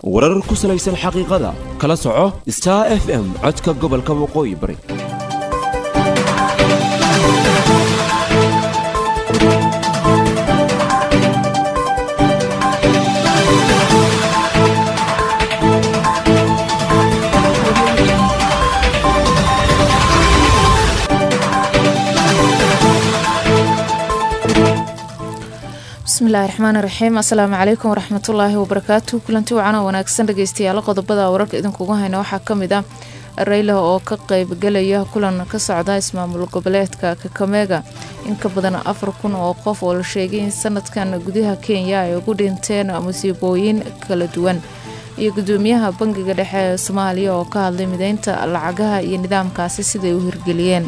warar ku salaysan xaqiiqada kala soco star f m codka gobolka waqooyi bari bismillahi raxmaani raxiim assalaamu calaykum waraxmatullaahi wabarakaatu kulanti wacan oo wanaagsan dhegeystayaal qodobada wararka idinkugu hayna waxaa kamid ah rayla oo ka qeybgalaya kulan ka socda ismaamul goboleedka kakamega in ka badan afar kun oo qof oo la sheegay in sanadkan gudaha kenya ay ugu dhinteen musiibooyin kala duwan iyo gudoomiyaha bangiga dhexe ee soomaaliya oo ka hadlay mideynta lacagaha iyo nidaamkaasi siday u hirgeliyeen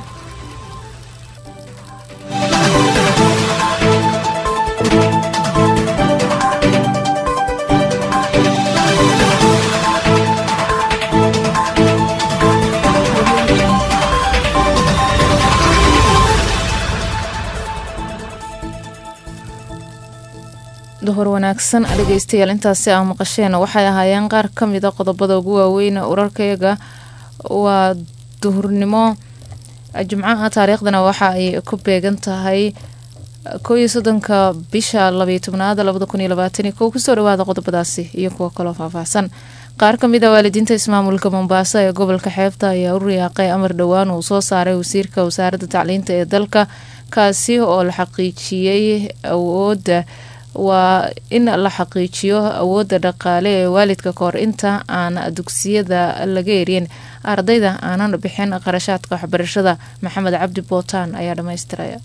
duhur wanaagsan dhegeystayaal intaasi aa maqasheen waxay ahaayeen qaar kamid a qodobada ugu waaweyn urarkayaga waa duhurnimo jimcaha taariikhdana waxa ay ku beegan tahay koo iyo soddonka bisha labaiyo tobnaad labada kun iyo labaatani kow kusoo dhawaada qodobadaasi iyo kuwo kaloo faahfaahsan qaar kamid a waalidiinta ismaamulka mombaaso ee gobolka xeebta ayaa u riyaaqay amar dhowaan uu soo saaray wasiirka wasaaradda tacliinta ee dalka kaasi oo la xaqiijiyey awooda waa in la xaqiijiyo awoodda dhaqaale ee waalidka kahor inta aan dugsiyada laga eryin ardayda aanan bixin qarashaadka waxbarashada maxamed cabdi bootaan ayaa dhamaystiraya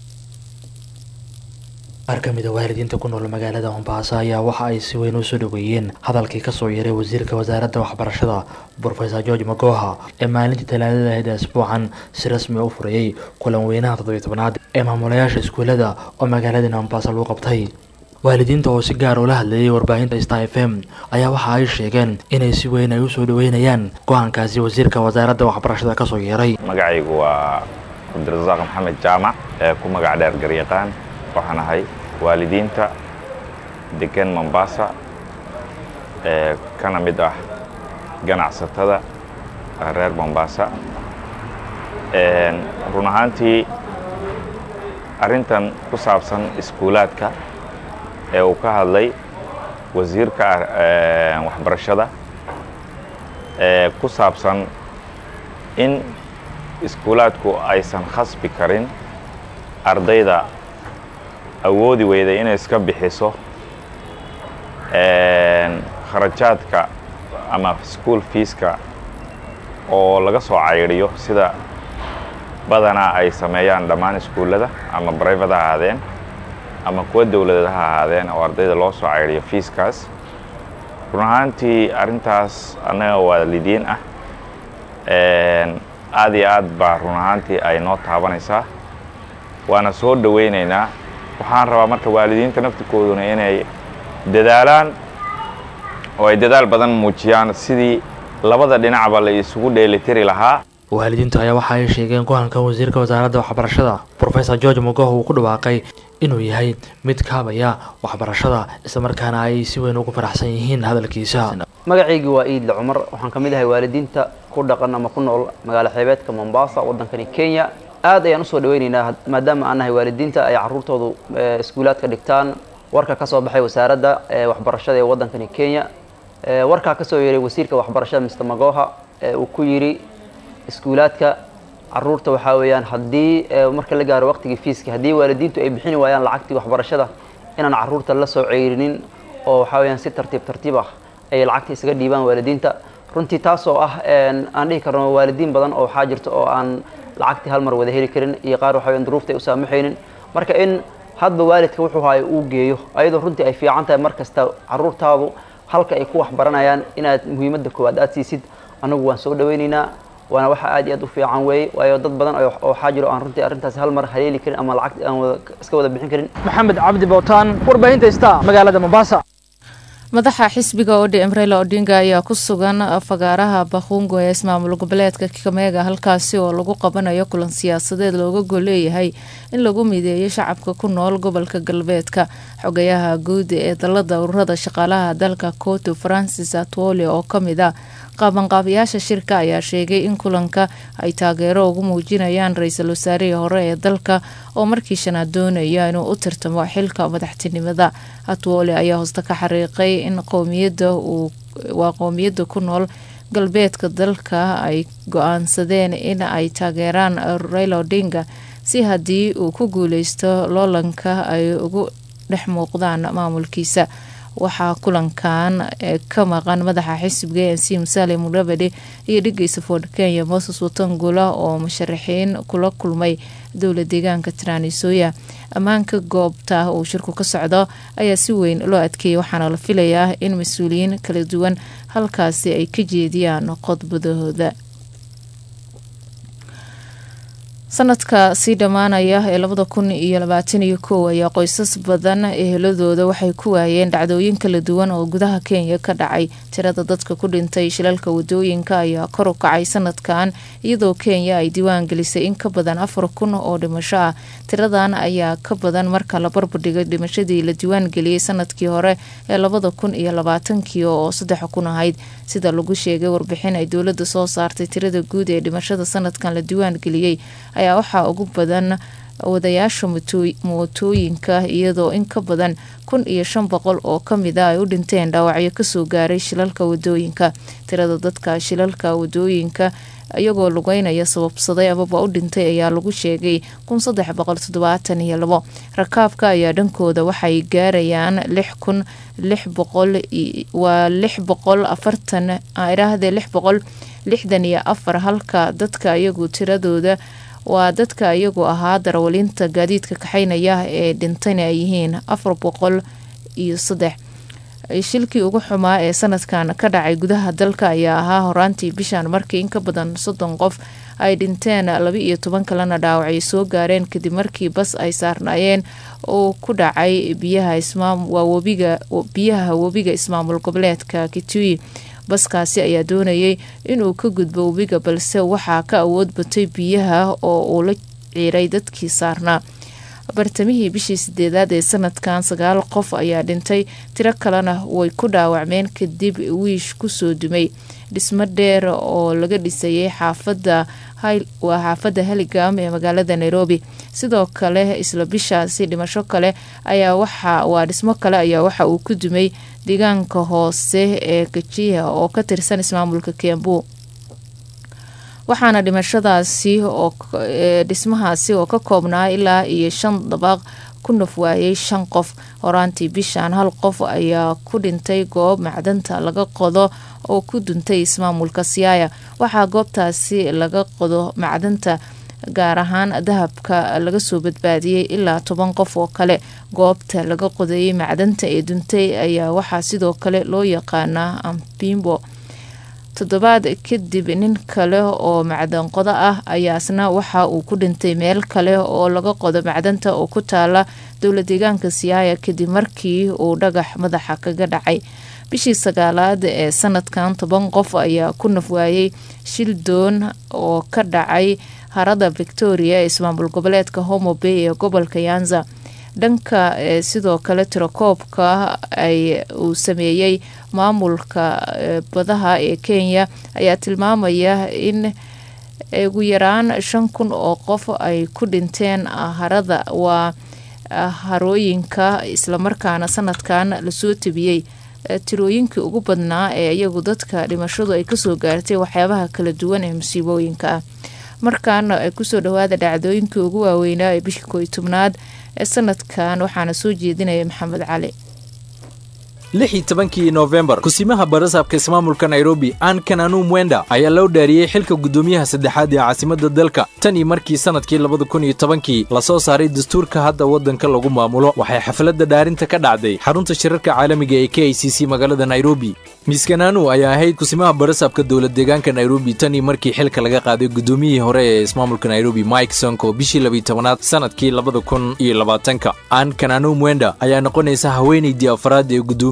qaar ka mid a waalidiinta ku nool magaalada mombaaso ayaa waxa ay si weyn usoo dhaweeyeen hadalkii kasoo yeeray wasiirka wasaaradda waxbarashada brofesor george magoha ee maalintii talaadada ahayd asbuucan si rasmi u furayey kulan weynaha toddobiy tobnaad ee maamulayaasha iskuulada oo magaalada mombaaso lagu qabtay waalidiinta oo si gaar ula hadleeyay warbaahinta star f m ayaa waxa ay sheegeen inay si weyn ay usoo dhaweynayaan go-aankaasi wasiirka wasaaradda waxbarashada kasoo yeeray magacaygu waa cabdirasaaq maxamed jaamac ee ku magac dheer garyaqaan waxaan ahay waalidiinta degan mombasa ee kana mid ah ganacsatada reer mombasa run ahaantii arrintan ku saabsan iskuulaadka ee uu ka hadlay wasiirka waxbarashada ee ku saabsan in iskuulaadku aysan khasbi karin ardayda awoodi weyday inay iska bixiso kharajaadka ama school fiiska oo laga soo caydiyo sida badanaa ay sameeyaan dhammaan iskuullada ama brivate ha ahaadeen ama kuwa dowladeed ha ahaadeen oo ardayda loo soo caydiyo fiiskaas run ahaantii arrintaas annaga waalidiin ah aad iyo aad baa run ahaantii ay noo taabanaysaa waana soo dhowaynaynaa waxaan rabaa marka waalidiinta naftirkooduna inay dadaalaan oo ay dadaal badan muujiyaan sidii labada dhinacba la isugu dheelitiri lahaa waalidiintu ayaa waxa ay sheegeen go-aanka wasiirka wasaaradda waxbarashada brofesor george mogoh uu ku dhawaaqay inuu yahay mid kaabaya waxbarashada islamarkaana ay si weyn ugu faraxsan yihiin hadalkiisa magacaygii waa iidle cumar waxaan ka mid ahay waalidiinta ku dhaqan ama ku nool magaalo xeebeedka mombasa waddankani kenya aad ayaan usoo dhaweynaynaa maadaama aan nahay waalidiinta ay caruurtoodu iskuulaadka dhigtaan warka ka soo baxay wasaaradda waxbarashada ee waddankani kenya warkaa kasoo yeeray wasiirka waxbarashada mr magoha uu ku yidhi iskuulaadka caruurta waxaa weeyaan haddii marka la gaaro waqtigii fiiska haddii waalidiintu ay bixini waayaan lacagtii waxbarashada inaan caruurta la soo ceyrinin oo waxaa weyaan si tartiib tartiib ah ay lacagta isaga dhiibaan waalidiinta runtii taasoo ah aan dhihi karno waalidiin badan oo waxaa jirta oo aan lacagtii hal mar wada heli karin iyo qaar waxa weyan duruufta ay u saamaxaynin marka in hadba waalidka wuxuu haayo uu geeyo ayadoo runtii ay fiican tahay mar kasta caruurtaadu halka ay ku waxbaranayaan inaad muhiimadda koowaad aad siisid annagu waan soo dhawaynaynaa waana waxa aad iyo aad u fiican weeye waayo dad badan oo waxaa jiro aan runtii arrintaasi hal mar haleeli karin ama lacag aan wada iska wada bixin karin maxamed cabdi bootaan warbaahinta star magaalada mombasa madaxa xisbiga odm reyla odinga ayaa ku sugan fagaaraha bakhungo ee ismaamul goboleedka kameega halkaasi oo lagu qabanayo kulan siyaasadeed looga golleeyahay in lagu mideeyo shacabka ku nool gobolka galbeedka xogayaha guud ee dalada ururada shaqaalaha dalka coto francis atwole oo kamid a qaabanqaabayaasha shirka ayaa sheegay in kulanka ay taageero ugu muujinayaan ra-iisul wasaarihii hore ee dalka oo markii shanaad doonaya inuu u tartamo xilka madaxtinimada atwole ayaa hoosta ka xariiqay in qowmiyada uu waa qowmiyada ku nool galbeedka dalka ay go-aansadeen in ay taageeraan raila odinga si haddii uu ku guuleysto loolanka ay ugu dhex muuqdaan maamulkiisa waxaa kulankan ka maqan madaxa xisbiga e n c musaale mudhabadhe iyo dhigeysa ford kenya moses watangula oo musharaxiin kula kulmay dowla deegaanka tiraanisoya ammaanka goobta uu shirku ka socdo ayaa si weyn loo adkeeyay waxaana la filayaa in mas-uuliyiin kala duwan halkaasi ay ka jeediyaan qodbadahooda sanadka sii dhammaanaya ee labada kun iyo labaatan iyo kow ayaa qoysas badan eheladooda waxay ku waayeen dhacdooyin kala duwan oo gudaha kenya ka dhacay tirada dadka ku dhintay shilalka wadooyinka ayaa kor u kacay sanadkan iyadoo kenya ay diiwaan gelisay in ka badan afar kun oo dhimasho ah tiradan ayaa ka badan marka la barbardhigay dhimashadii la diiwaan geliyey sanadkii hore ee labada kun iyo labaatankii oo saddex kun ahayd sida lagu sheegay warbixin ay dowladda soo saartay tirada guud ee dhimashada sanadkan la diiwaan geliyey ayaa waxaa ugu badan wadayaasha mootooyinka iyadoo in ka badan kun iyo shan boqol oo kamid a ay u dhinteen dhaawacyo kasoo gaaray shilalka wadooyinka tirada dadka shilalka wadooyinka iyagoo lugeynaya sababsaday amaba u dhintay ayaa lagu sheegay kun saddex boqol toddobaatan iyo labo rakaabka ayaa dhankooda waxay gaarayaan lix kun lix boqol waa lix boqol afartan idhaahdee lix boqol lixdan iyo afar halka dadka iyagu tiradooda waa dadka iyagu ahaa darawalinta gaadiidka kaxaynaya ee dhintayna ay yihiin afar boqol iyo saddex shilkii ugu xumaa ee sanadkan ka dhacay gudaha dalka ayaa ahaa horaantii bishan markii in ka badan soddon qof ay dhinteen laba iyo toban kalena dhaawacay soo gaareen kadib markii bas ay saarnaayeen oo ku dhacay biyaha webiga ismaamul goboleedka kitui baskaasi ayaa doonayay inuu ka gudbo webiga balse waxaa ka awood batay biyaha oo uu la ciiray dadkii saarnaa bartamihii bishii sideedaad ee sanadkan sagaal qof ayaa dhintay tiro kalena way ku dhaawacmeen kadib wiish kusoo dumay dhismo dheer oo laga dhisayay xaafada waa xaafadda haligam ee magaalada nairobi sidoo kale isla bishaasi dhimasho kale ayaa waxa waa dhismo kale ayaa waxa uu ku dumay deegaanka hoose ee gajiha oo ka tirsan ismaamulka kiambu waxaana dhimashadaasi oo dhismahaasi oo ka koobnaa ilaa iyo shan dabaaq ku naf waayay shan qof horaantii bishan hal qof ayaa ku dhintay goob macdanta laga qodo oo ku duntay ismaamulka siyaaya waxaa goobtaasi laga qodo macdanta gaar ahaan dahabka laga soo badbaadiyey ilaa toban qof oo kale goobta laga qodayay macdanta ee duntay ayaa waxaa sidoo kale loo yaqaanaa ampimbo toddobaad kadib nin kale oo macdan qodo ah ayaasna waxa uu ku dhintay meel kale oo laga qodo macdanta oo ku taala dowla deegaanka siyaaya kadib markii uu dhagax madaxa kaga dhacay bishii sagaalaad ee sanadkan toban qof ayaa ku nafwaayey shil doon oo ka dhacay harada victoria ee ismaamul goboleedka homo bay ee gobolka yanza dhanka sidoo kale tirakoobka ay uu sameeyey maamulka badaha ee kenya ayaa tilmaamaya in ugu yaraan shan kun oo qof ay ku dhinteen harada waa harooyinka islamarkaana sanadkan lasoo tabiyey tirooyinkii ugu badnaa ee iyagu dadka dhimashadu ay kasoo gaartay waxyaabaha kala duwan ee musiibooyinka ah markaana ay kusoo dhawaada dhacdooyinkii ugu waaweynaa ee bishii kooiy tobnaad ee sanadkan waxaana soo jeedinaya maxamed cali lix iyo tobankii noofembar kusimaha barasaabka ismaamulka nairobi an kananu mwenda ayaa loo dhaariyey xilka guddoomiyaha saddexaad ee caasimadda dalka tan iyo markii sannadkii labada kun iyo tobankii lasoo saaray dastuurka hadda waddanka lagu maamulo waxay xafladda dhaarinta ka dhacday xarunta shirarka caalamiga ee k i c c magaalada nairobi miss kananu ayaa ahayd kusimaha barasaabka dowlad deegaanka nairobi tan iyo markii xilka laga qaaday guddoomiyihii hore ee ismaamulka nairobi mike sonko bishii labiyi tobanaad sannadkii labada kun iyo labaatanka an kananu mwenda ayaa noqonaysa haweenaydii afraad ee guddoomiya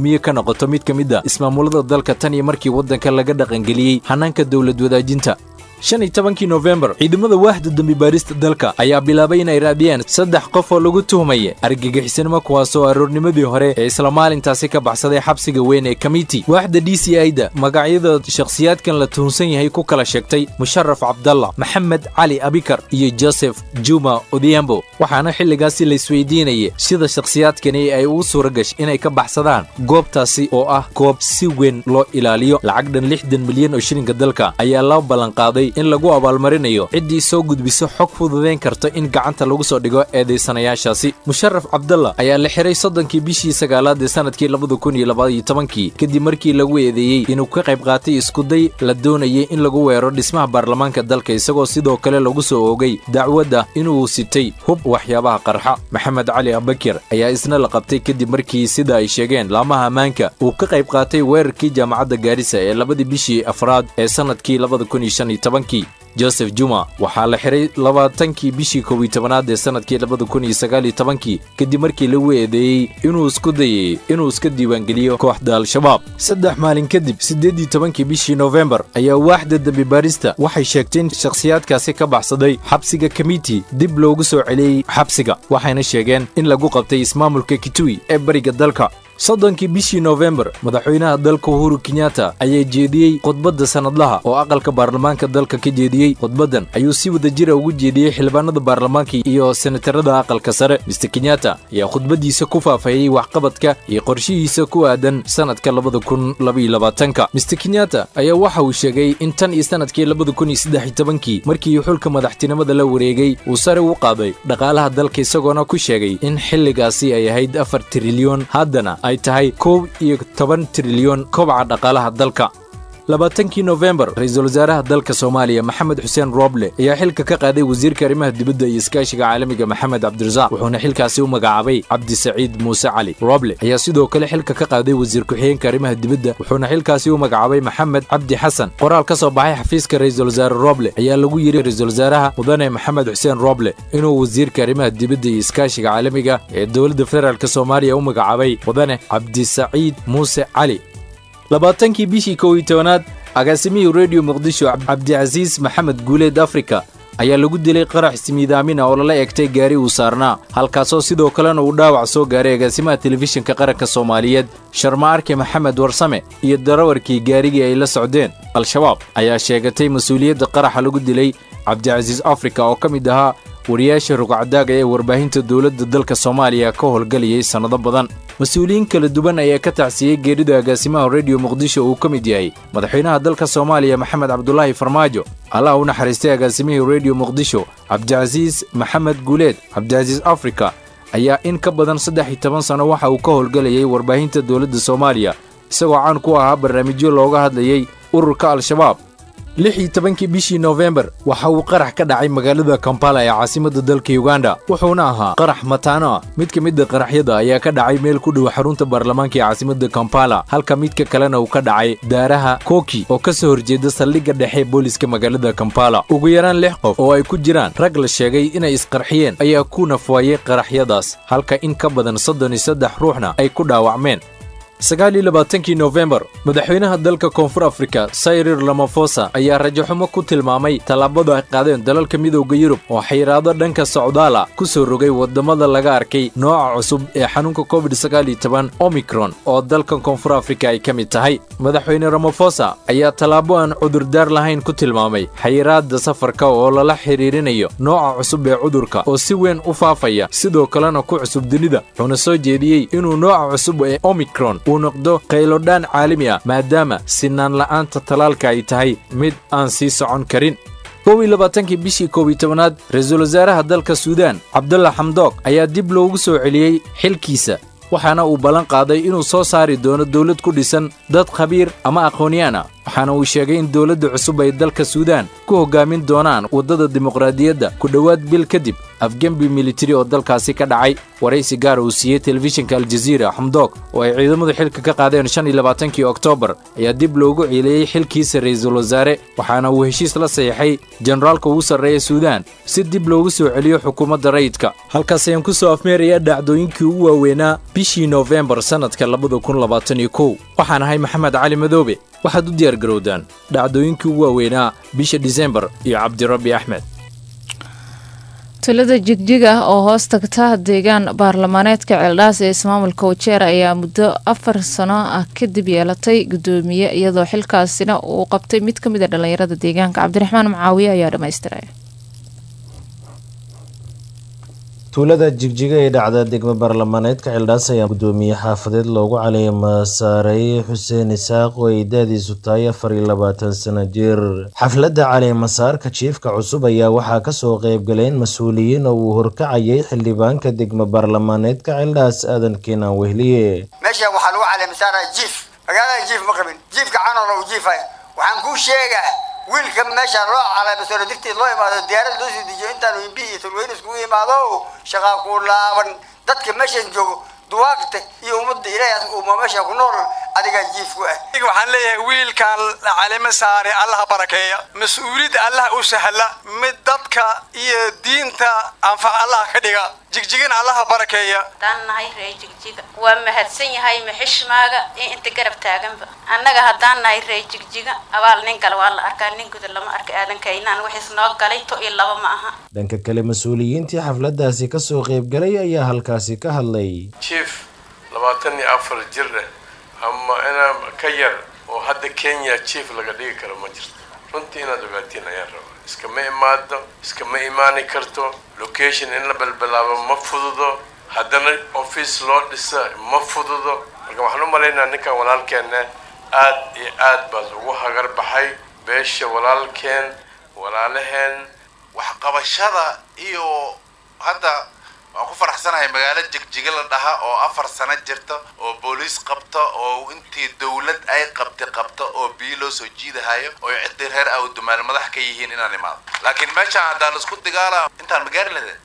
guddoomiye ka noqoto mid ka mid a ismaamulada dalka tan iyo markii waddanka laga dhaqangeliyey hanaanka dowlad wadaajinta shan iyo tobankii nofembar ciidamada waaxda dembi baarista dalka ayaa bilaabay inay raadiyaan saddex qof oo lagu tuhmaya argagixisanimo kuwaasoo aroornimadii hore ee isla maalintaasi ka baxsaday xabsiga weyn ee kamiti waaxda d c i da magacyada shakhsiyaadkan la tuhunsan yahay ku kala sheegtay musharaf cabdallah maxamed cali abikar iyo joseph juma odhiambo waxaana xilligaasi laisweydiinaya sida shakhsiyaadkani ay ugu suura gashay inay ka baxsadaan goobtaasi oo ah goob si weyn loo ilaaliyo lacag dhan lixdan milyan oo shilinka dalka ayaa loo ballanqaaday in lagu abaalmarinayo ciddii soo gudbiso xog fududayn karta in gacanta lagu soo dhigo eedaysanayaashaasi musharaf cabdallah ayaa la xiray soddonkii bishii sagaalaad ee sanadkii labada kun iyo labaiyo tobankii kadib markii lagu eedeeyey inuu ka qayb qaatay iskuday la doonayay in lagu weero dhismaha baarlamaanka dalka isagoo sidoo kale lagu soo oogay dacwadda inuu sitay hub waxyaabaha qarxa maxamed cali abakir ayaa isna la qabtay kadib markii sida ay sheegeen laamaha ammaanka uu ka qayb qaatay weerarkii jaamacadda gaarisa ee labadii bishii afraad ee sanadkii labada kun iyo shan iyo tobankii joseph juma waxaa la xiray labaatankii bishii kow iyo tobanaad ee sanadkii labada kun iyo sagaal iyo tobankii kadib markii lagu eedeeyey inuu isku dayay inuu iska diiwaangeliyo kooxda al-shabaab saddex maalin kadib siddeed iyo tobankii bishii nofembar ayaa waaxda dembi baarista waxay sheegtay in shakhsiyaadkaasi ka baxsaday xabsiga kamiti dib loogu soo celiyey xabsiga waxayna sheegeen in lagu qabtay ismaamulka kitui ee bariga dalka soddonkii bishii nofembar madaxweynaha dalka uhuru kenyatta ayaa jeediyey khudbadda sannadlaha oo aqalka baarlamaanka dalka ka jeediyey khudbaddan ayuu si wada jira ugu jeediyey xildhibaanada baarlamaanka iyo senatarada aqalka sare mister kenyatta ayaa khudbaddiisa ku faafayey waxqabadka iyo qorshihiisa ku aadan sannadka labada kun labaiyo labaatanka mister kenyatta ayaa waxa uu sheegay in tan iyo sannadkii labada kun iyo saddex iyo tobankii markii xulka madaxtinimada la wareegay uu sare u qaaday dhaqaalaha dalka isagoona ku sheegay in xilligaasi ay ahayd afar trilyon haddana ay tahay kow iyo toban trilyon kobaca dhaqaalaha dalka labaatankii nofembar ra-iisul wasaaraha dalka soomaaliya maxamed xuseen rooble ayaa xilka ka qaaday wasiirka arrimaha dibadda iyo iskaashiga caalamiga maxamed cabdirasaaq wuxuuna xilkaasi u magacaabay cabdisaciid muuse cali rooble ayaa sidoo kale xilka ka qaaday wasiir ku-xigeenka arrimaha dibadda wuxuuna xilkaasi u magacaabay maxamed cabdi xasan qoraal ka soo baxay xafiiska ra-iisul wasaare rooble ayaa lagu yidhi ra-iisul wasaaraha mudane maxamed xuseen rooble inuu wasiirka arrimaha dibadda iyo iskaashiga caalamiga ee dowladda federaalk soomaaliya u magacaabay mudane cabdisaciid muuse cali labaatankii bishii kow iyo tobanaad agaasimihii rediyo muqdisho cabdicasiis maxamed guuleed afrika ayaa lagu dilay qarax ismiidaamin oo lala egtay gaari uu saarnaa halkaasoo sidoo kalena uu dhaawac soo gaaray agaasimaha telefishinka qaranka soomaaliyeed sharma arke maxamed warsame iyo darawarkii gaarigii ay la socdeen al-shabaab ayaa sheegatay mas-uuliyadda qaraxa lagu dilay cabdicasiis afrika oo ka mid ahaa wariyaasha rugcadaaga ee warbaahinta dowladda dalka soomaaliya ka howlgalayay sannado badan mas-uuliyiin kala duwan ayaa ka tacsiyey geerida agaasimaha rediyo muqdisho uu ka mid yahay madaxweynaha dalka soomaaliya maxamed cabdulaahi farmaajo allah u naxariistay agaasimihii rediyo muqdisho cabdicasiis maxamed guuleed cabdicasiis afrika ayaa in ka badan saddex iyo toban sanno waxa uu ka howlgalayay warbaahinta dowladda soomaaliya isagoo caan ku ahaa barnaamijyo looga hadlayey ururka al-shabaab lix iyo tobankii bishii nofembar waxa uu qarax ka dhacay magaalada kampala ee caasimadda dalka yuganda wuxuuna ahaa qarax mataano ah mid ka midda qaraxyada ayaa ka dhacay meel ku dhow xarunta baarlamaanka ee caasimadda kampala halka midka kalena uu ka dhacay daaraha koki oo ka soo horjeeda saldhigga dhexe booliska magaalada kampala ugu yaraan lix qof oo ay ku jiraan rag la sheegay inay isqarxiyeen ayaa ku nafwaayey qaraxyadaas halka in ka badan soddon iyo saddex ruuxna ay ku dhaawacmeen sagaal iyo labaatankii nofembar madaxweynaha dalka koonfur afrika sayrir lamafosa ayaa rajaxumo ku tilmaamay tallaabada ay qaadeen dalalka midowda yurub oo xayiraado dhanka socdaala ku soo rogay waddamada laga arkay nooca cusub ee xanuunka covid sagaal iyo toban omicron oo dalkan koonfur afrika ay ka mid tahay madaxweyne ramafosa ayaa tallaabo aan cudurdaar lahayn ku tilmaamay xayiraada safarka oo lala xiriirinayo nooca cusub ee cudurka oo si weyn u faafaya sidoo kalena ku cusub dunida wuxuuna soo jeediyey inuu nooca cusub ee omicron uu noqdo qaylodhaan caalami ah maadaama sinaan la'aanta talaalka ay tahay mid aan sii socon karin kow iyo labaatankii bishii koob iyo tobanaad ra-iisul wasaaraha dalka suudaan cabdalla xamdoog ayaa dib loogu soo celiyey xilkiisa waxaana uu ballan qaaday inuu soo saari doono dowlad ku dhisan dad khabiir ama aqoonyaan ah waxaana uu sheegay in dowladda cusub ay dalka suudaan ku hoggaamin doonaan waddada dimuqraadiyadda ku dhowaad bil kadib afgembi militari oo dalkaasi ka dhacay waraysi gaar uu siiyey telefishinka aljaziira xamdoog oo ay ciidamadu xilka ka qaadeen shan iyo labaatankii oktoobar ayaa dib loogu ciileeyey xilkiisa ra'iisul wasaare waxaana uu heshiis la saxiixay generaalka ugu sarreeya suudaan si dib loogu soo celiyo xukuumadda rayidka halkaas ayaan ku soo afmeerayaa dhacdooyinkii ugu waaweynaa bishii noofembar sannadka labada kun labaatan iyo kow waxaan ahay maxamed cali madoobe waxaad u diyaargarowdaan dhacdooyinkii ugu waaweynaa bisha disembar iyo cabdirabbi axmed tulada jigjig ah oo hoos tagta deegaan baarlamaaneedka ceeldhaas ee ismaamulka wajeer ayaa muddo afar sano ah kadib yeelatay gudoomiye iyadoo xilkaasina uu qabtay mid ka mid a dhallinyarada deegaanka cabdiraxmaan macaawiye ayaa dhammaystiray tuulada jigjiga ee dhacda degmo baarlamaaneedka ceeldhaas ayaa gudoomiye xaafadeed loogu caleema saaray xuseen isaaq oo ay da-diisu tahay afar iyo labaatan sano jir xafladda caleemasaarka jiifka cusub ayaa waxaa kasoo qeybgaleen mas-uuliyiin oo uu horkacayay xildhibaanka degmo baarlamaaneedka ceeldhaas aadan keenaan wehliye meesha waxaa lagu caleemasaaraya jiif magaalada jiif ma qabin jiifka canool u jiifaya waxaan kuu sheegaa wiilka meesha loo caleemasaaro dirteed loo imaado diyaarad loo soo dejiyo intaanu imbi iyo tulweyne iskugu imaado shaqaa ku laaban dadka meeshan joogo duwaagta iyo ummadda ilaahay uma meesha ku nool adigaa jiif ku ah waxaan leeyahay wiilkan calimo saare allaha barakeeya mas-uuliyadda allah u sahla mid dadka iyo diinta anfac allah ka dhiga jigjigin allaha barakeeya haddaan nahay ree jigjiga waa mahadsan yahay maxishmaaga iyo inta garab taaganba annaga haddaan nahay ree jigjiga abaal nin gale waa la arkaa nin guda lama arka aadankaynaan wixiis noo galay to iyo laba ma aha dhanka kale mas-uuliyiintii xafladdaasi kasoo qeybgalay ayaa halkaasi ka hadlay jief labaatan iyo afar jir eh ama inaa ka yar oo hadda kenya jief laga dhigi karo ma jirto runtii inaad ogaatiin ayaan rabaa iskama imaado iskama imaani karto location in la balbalaabo ma fududo haddana office loo dhisa ma fududo marka waxaan u malaynaa ninkan walaalkeena aad iyo aad baad ugu hagar baxay beesha walaalkeen walaalaheen waxqabashada iyo hadda waan ku faraxsanahay magaalo jigjiga la dhaha oo afar sano jirta oo booliis qabta oo intii dawlad ay qabtay qabta oo biyo loo soo jiidahayo oo ciddii reer awdumaal madax ka yihiin inaan imaado laakiin meeshaan haddaan isku digaala intaan magaari lahayn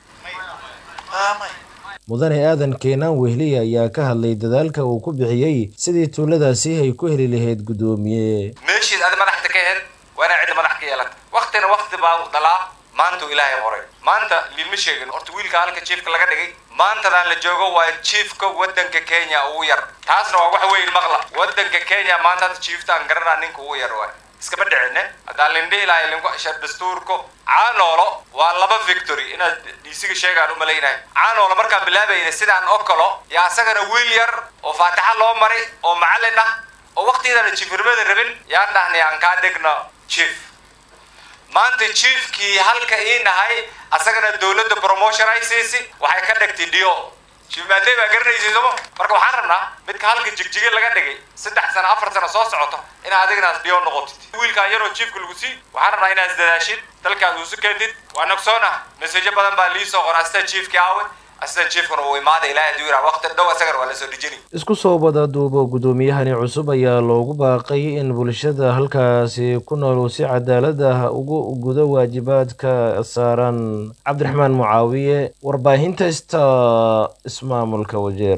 mudane aadan keenaan wehliye ayaa ka hadlay dadaalka uu ku bixiyey sidii tuuladaasi ay ku heli lahayd guddoomiye meeshiis aad madaxda ka ahayd waa inaa cidda madax ka yeelata waktina wakti baa dhalaa maanta ilaahay qoray maanta liilma sheegin horta wiilka halka jiifka laga dhigay maantadaan la joogo waa jiifka wadanka kenya ugu yar taasna waa wax weyn maqla wadanka kenya maanta hadda jiiftaan garanaa ninka ugu yar waay iskama dhicine haddaan lindhihi lahay linku ashar dastuurko caanoolo waa laba victory inaad dhiisiga sheegaan u malaynahay caanoolo markaan bilaabayna sidaan oo kalo yaa asagana wiil yar oo faatixa loo maray oo macallin ah oo waqtigeedana jiifnimada rabin yaan dhahnay aan kaa dhigno jiif maanta jiifkii halka ii nahay asagana dawladda promotion ay siisi waxay ka dhigtay dio jiif maadey baa garanaysa somo marka waxaan rabnaa midka halka jigjige laga dhigay saddex sano afar sano soo socoto inaad adignaas dio noqotid wiilkaan yaroo jiifka lagu sii waxaan rabnaa inaad isdadaashid dalkaas uusu keentid waa nogsoona maseejo badan baa lii soo qora astaa jiifkii aawe astaa jiifkuna uu imaada ilaahay aduu yiraa waqti dhow asagana waa la soo dhijini isku soo wada duubo guddoomiyahani cusub ayaa loogu baaqay in bulshada halkaasi ku nool uu si cadaalad ah ugu gudo waajibaadka saaran cabdiraxmaan mucaawiye warbaahinta sta ismaamulka wajeer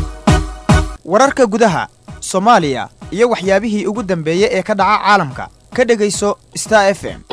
wararka gudaha soomaaliya iyo waxyaabihii ugu dambeeyey ee ka dhaca caalamka ka dhegayso star f m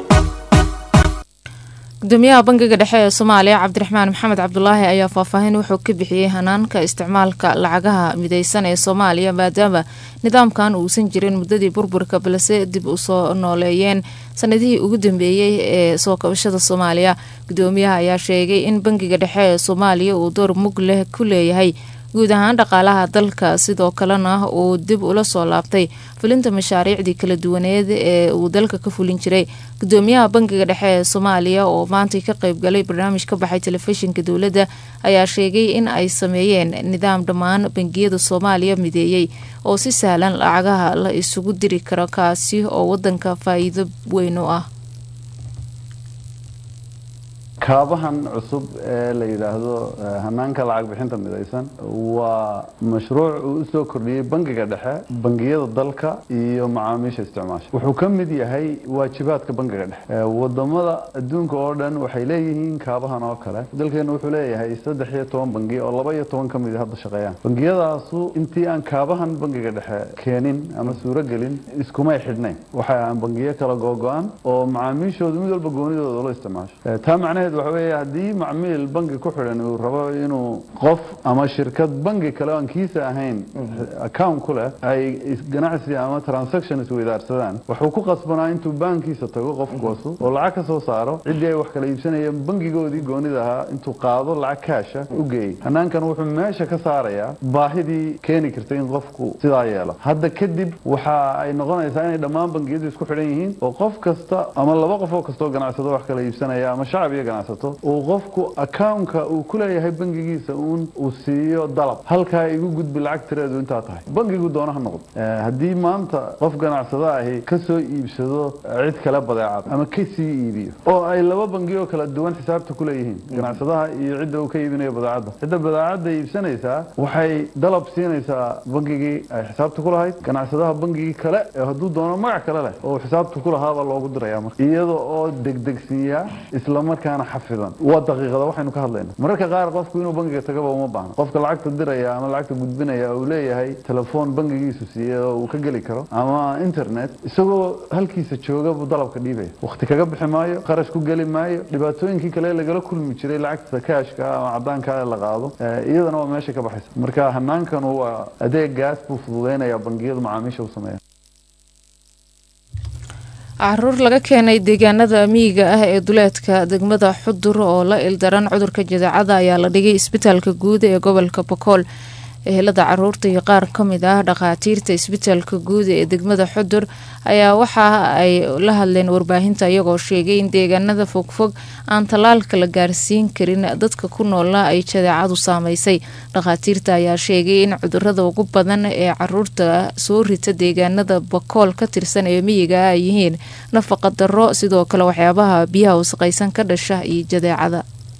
gudoomiyaha bangiga dhexe ee soomaaliya cabdiraxmaan maxamed cabdulaahi ayaa faahfaahin wuxuu ka bixiyey hanaanka isticmaalka lacagaha mideysan ee soomaaliya maadaama nidaamkan uusan jirin muddadii burburka balse dib u soo nooleeyeen sanadihii ugu dambeeyey ee soo kabashada soomaaliya gudoomiyaha ayaa sheegay in bangiga dhexe ee soomaaliya uu door mug leh ku leeyahay guud ahaan dhaqaalaha dalka sidoo kalena uu dib ula soo laabtay fulinta mashaariicdii kala duwaneed ee uu dalka ka fulin jiray gudoomiyaha bangiga dhexe ee soomaaliya oo maantay ka qeybgalay barnaamij ka baxay telefishinka dowladda ayaa sheegay in ay sameeyeen nidaam dhammaan bangiyada soomaaliya mideeyey oo si sahlan lacagaha la isugu diri karo kaasi oo wadanka faa-iido weyn u ah kaabahan cusub ee la yidhaahdo eh, hanaanka lacag bixinta midaysan waa mashruuc uu u soo kordhiyey bangiga dhexe bangiyada dalka iyo macaamiisha isticmaasha wuxuu ka mid yahay waajibaadka bangiga dhexe Eh, wadamada adduunka oo dhan waxay leeyihiin kaabahan oo kale dalkeenu wuxuu leeyahay saddex iyo toban bangi oo laba iyo toban ka mid hadda shaqeeyaan bangiyadaasu intii aan kaabahan bangiga dhexe keenin ama suuragelin iskumay xidhnayn waxay ahaan bangiyo kala googo-an oo macaamiishoodu mid walba goonidooda loo isticmaasho Eh, taa macnaheed waxa weeye haddii macmiil bangi ku xidhan uu rabo inuu qof ama shirkad bangi kale oo aan kiisa ahayn account ku leh ay is- ganacsi ama transaction isweydaarsadaan wuxuu ku qasbanaa intuu baankiisa tago qofkoosu oo lacag ka soo saaro ciddii ay wax kala iibsanayeen bangigoodii goonida ahaa intuu qaado lacag kaasha u geeyey hanaankan wuxuu meesha ka saarayaa baahidii keeni kartay in qofku sidaa yeelo hadda kadib waxa ay noqonaysaa inay dhammaan bangiyadu isku xidhan yihiin oo qof kasta ama laba qof oo kastoo ganacsado wax kala iibsanaya ama shacab iyo ganacsato uu qofku accountka uu ku leeyahay bangigiisa uun uu siiyo dalab halkaa igu gudbi lacag tireedu intaa tahay bangigu doona ha noqdo Eh, haddii maanta qof ganacsado ahi ka soo iibsado cid kale badeecad ama ka sii iibiyo oo ay laba bangi oo kala duwan xisaabta ku leeyihiin ganacsadaha iyo cidda uu ka iibinayo badeecadda cidda badeecadda iibsanaysaa waxay dalab siinaysaa bangigii ay xisaabta ku lahayd ganacsadaha bangigii kale ee hadduu doono magac kale leh oo xisaabta ku lahaabaa loogu diraya marka iyada oo degdegsiiya isla markaana xafidan waa daqiiqada waxaynu ka hadlayna mararka qaar qofku inuu bangiga tagaba uma baahna qofka lacagta diraya ama lacagta gudbinaya uu leeyahay telefoon bangigiisu siiye oo uu ka geli karo ama internet isagoo halkiisa jooga buu dalabka dhiibaya waqti kaga bixi maayo qarash ku geli maayo dhibaatooyinkii kale lagala kulmi jiray lacagta kaashka ama cadaanka ee la qaado eh, iyadana waa meesha ka baxaysa marka hanaankan waa adeegaas buu fududeynaya bangiyadu macaamiisha u sameeya caruur laga keenay deegaanada miyiga ah ee duleedka degmada xudur oo la ildaran cudurka jadeecada ayaa la dhigay isbitaalka guud ee gobolka bokool ehelada caruurta iyo qaar ka mid ah dhakhaatiirta isbitaalka guud ee degmada xudur ayaa waxa ay la hadleen warbaahinta iyagoo sheegay in deegaanada fogfog aan tallaalka la gaarsiin karin dadka ku noola ay jadeecadu saameysay dhakhaatiirta ayaa sheegay in cudurada ugu badan ee caruurta soo rita deegaanada bakool ka tirsan ee miyiga ah ay yihiin nafaqa darro sidoo kale waxyaabaha biyaha wasaqaysan ka dhasha iyo jadeecada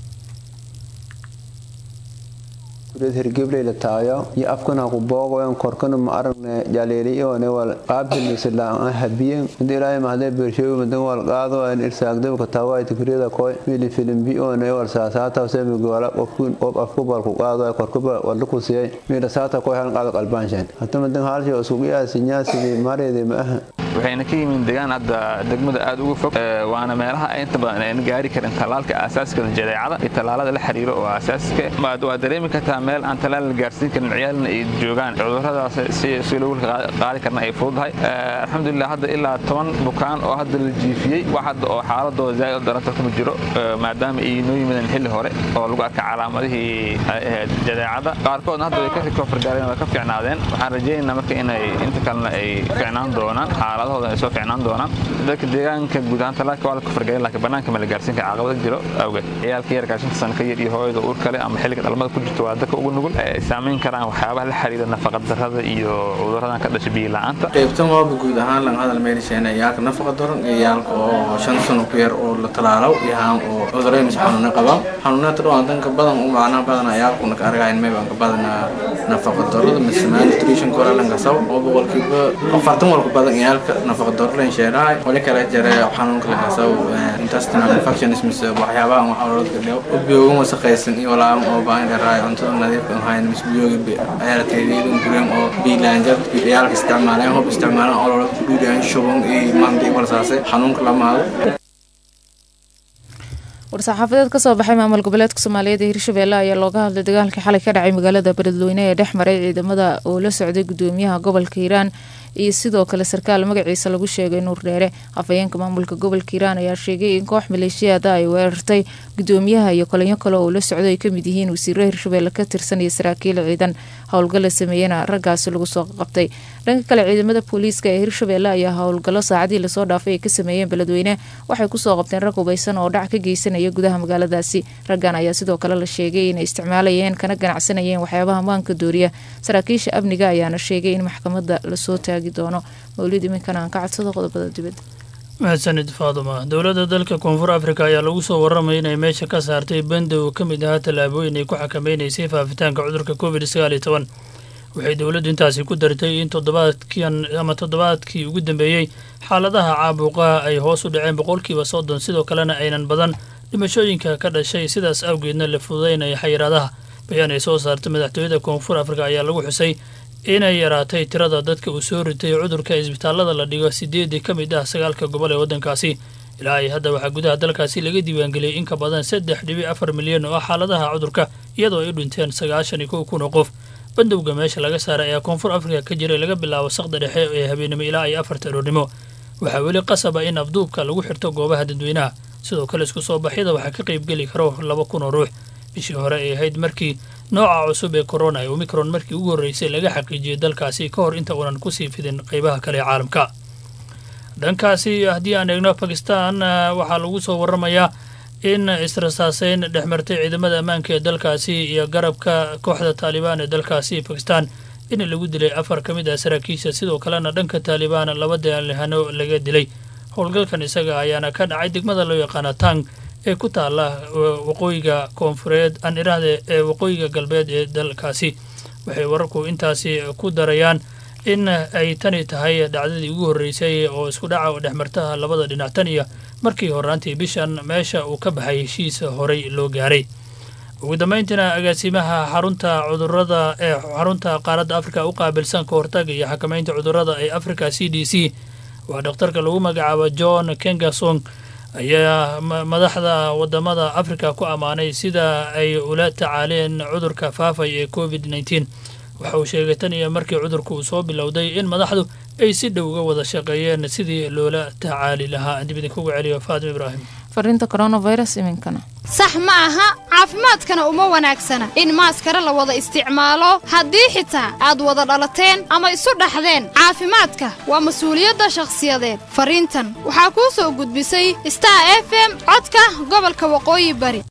kureed hergebley la taayo iyo afkana ku booqoyan korkana ma aragne jaleeliyoone wal qaabilmisalaan habiyen inta ilaahay mahadee beersheewi madan wal qaado an irsaagdaba ka taawaayta kureeda koy mili filimbi oone wal saasaata semi gola qofkun qof afkubal ku qaado korkuba wal ku siyay mila saata koy han qaado qalbaanshan hata madan haalshay isugu yaasinya sidii mareede ma aha waxayna ka yimin deegaan hadda degmada aad uga fog ee, waana meelaha ay inta badan ayna gaari karin tallaalka aasaaska jadeecada iyo tallaalada la xiriiro oo aasaaska waa waa dareemi kartaa meel aan tallaal la gaarsiin karin ciyaalna ay joogaan cuduradaas si si lagu qaa- qaadi karna ay fududahay Ee, alxamdulilah hadda ilaa toban bukaan oo hadda la jiifiyey wax hadda oo xaaladooda zaaid u daranta kuma jiro ee, maadaama ay noo yimideen xilli hore oo lagu arkay calaamadihii ay ahayd jadeecada qaarkoodna hadda way ka recover gaareen way ka fiicnaadeen waxaan rajaynaynaa marka inay inta kalena ay fiicnaan doonaan xaaladahooda ay soo fiicnaan doonaan dadka deegaanka guud ahaan talaalka waa la kafargayen laakiin banaanka ma la gaarsiin kara caqabada jiro awgeed ciyaalka yarkaa shanta sano ka yar iyo hooyada uur kale ama xilliga dhalmada ku jirto waa dadka ugu nugul ay saamayn karaan waxyaabaha la xiriira nafaqa darrada iyo cuduradan ka dhasha biyo la'aanta qaybtan waaba guud ahaan lan hadal meelisheena yaalka nafaqa daran iyo yaalka oo shan sano ku yar oo la talaalow iyo haan oo cudurey mise xanuuna qabaan xanuunaadka dhawaan danka badan u macnaha badan yaalkuna ka argayn mayban ka badana nafaqa darada mise malnutrition koralanka sab oo boqolkiiba afartan walku badan yaalka nafaqa daro len sheerahay wali kale jare xanuunka la sab intestinal infections mise waxyaabaha wax caloolada dhew biyoogan wasaqaysan iyo walaam oo baahan dheeraay cuntada nadiifka ahayn mise biyooga ayaa teediyadun gureen oo biilaanjad yaalka isticmaaleen hob isticmaaleen ololada ku dhuudiyaan shuban iyo maanta iyo walsaase xanuunka lamaado war-saxaafadeed kasoo baxay maamul goboleedka soomaaliyeed ee hirshabeelle ayaa looga hadlay dagaalkii xalay ka dhacay magaalada beledweyne ee dhex maray ciidamada oo la socday gudoomiyaha gobolka hiiraan iyo sidoo kale sarkaal magaciisa lagu sheegay nuur dheere afhayeenka maamulka gobolka hiiraan ayaa sheegay in koox maleeshiyaada ay weerartay gudoomiyaha iyo kolinyo kale oo la socdo ay kamid yihiin wasiiro hirshabeelle ka tirsan iyo saraakiil ciidan howlgala sameeyena raggaasi lagu soo qabtay dhanka kale ciidamada booliiska ee hirshabeelle ayaa howlgallo saacadii lasoo dhaafay ay ka sameeyeen beledweyne waxay kusoo qabteen rag hubaysan oo dhac ka geysanaya gudaha magaaladaasi raggan ayaa sidoo kale la sheegay inay isticmaalayeen kana ganacsanayeen waxyaabaha maanka dooriya saraakiisha amniga ayaana sheegay in maxkamadda lasoo taagi doono mawlid iminkana aan ka codsado qodobada dibadda mahadsanid faaduma dowladda dalka koonfur afrika ayaa lagu soo warramaya inay meesha ka saartay bandow ka mid ahaa tallaabooyin ay ku xakameynaysay faafitaanka cudurka covid sagaal iyo toban waxay dowladdu intaasi ku dartay in toddobaadkian ama toddobaadkii ugu dambeeyey xaaladaha caabuqa ay hoos u dhaceen boqolkiiba soddon sidoo kalena aynan badan dhimashooyinka ka dhashay sidaas awgeedna la fududaynaya xayiraadaha bayaan ay soo saartay madaxtooyada koonfur afrika ayaa lagu xusay inay yaraatay tirada dadka uu soo ritay cudurka isbitaallada la dhigo sideedii ka mid ah sagaalka gobol ee waddankaasi ilaa ay hadda waxaa gudaha dalkaasi laga diiwaangeliyey in ka badan saddex dhibic afar milyan oo ah xaaladaha cudurka iyadoo ay u dhinteen sagaashan iyo kow kun oo qof bandowga meesha laga saaray ayaa koonfur afrika ka jiray laga bilaabo saqda dhexe ee habeenimo ilaa iyo afarta aroornimo waxaa weli qasaba in afduubka lagu xirto goobaha dadweynaha sidoo kale isku soo baxyada waxaa ka qaybgeli karo laba kun oo ruux bishii hore ay ahayd markii nooca cusub ee corona ee omicron markii ugu horreysay laga xaqiijiyey dalkaasi ka hor inta uunan kusii fidin qaybaha kale ee caalamka dhankaasi haddii aan eegno bakistan waxaa lagu soo warramayaa in israsaaseyn dhex martay ciidamada ammaanka ee dalkaasi iyo garabka kooxda taalibaan ee dalkaasi bakistan in lagu dilay afar ka mid ah saraakiisha sidoo kalena dhanka taalibaan laba daalihano laga dilay howlgalkan isaga ayaana ka dhacay degmada loo yaqaana tang ee ku taala waqooyiga koonfureed aan iraahde ee waqooyiga galbeed ee dalkaasi waxay wararku intaasi ku darayaan in ay tani tahay dhacdadii ugu horreysay oo isku dhaca oo dhexmartaha labada dhinac tan iyo markii horaantii bishan meesha uu ka baxay heshiis horey loo gaaray ugu dambayntiina agaasimaha xarunta cudurada ee xarunta qaaradda afrika u qaabilsan ka hortaga iyo xakamaynta cudurada ee africa c d c waa dhakhtarka lagu magacaabo john kengasong ayaa madaxda wadamada afrika ku ammaanay sida ay ula tacaaleen cudurka faafay ee covid nneteen waxa uu sheegay tan iyo markii cudurku uu soo bilowday in madaxdu ay si dhow uga wada shaqeeyeen sidii loola tacaali lahaa aan dib idinkugu celiyo faatima ibraahim fariinta coronavirus iminkana sax ma aha caafimaadkana uma wanaagsana in maaskara la wada isticmaalo haddii xitaa aad wada dhalateen ama isu dhaxdeen caafimaadka waa mas-uuliyadda shakhsiyadeed fariintan waxaa kuu soo gudbisay star f m codka gobolka waqooyi bari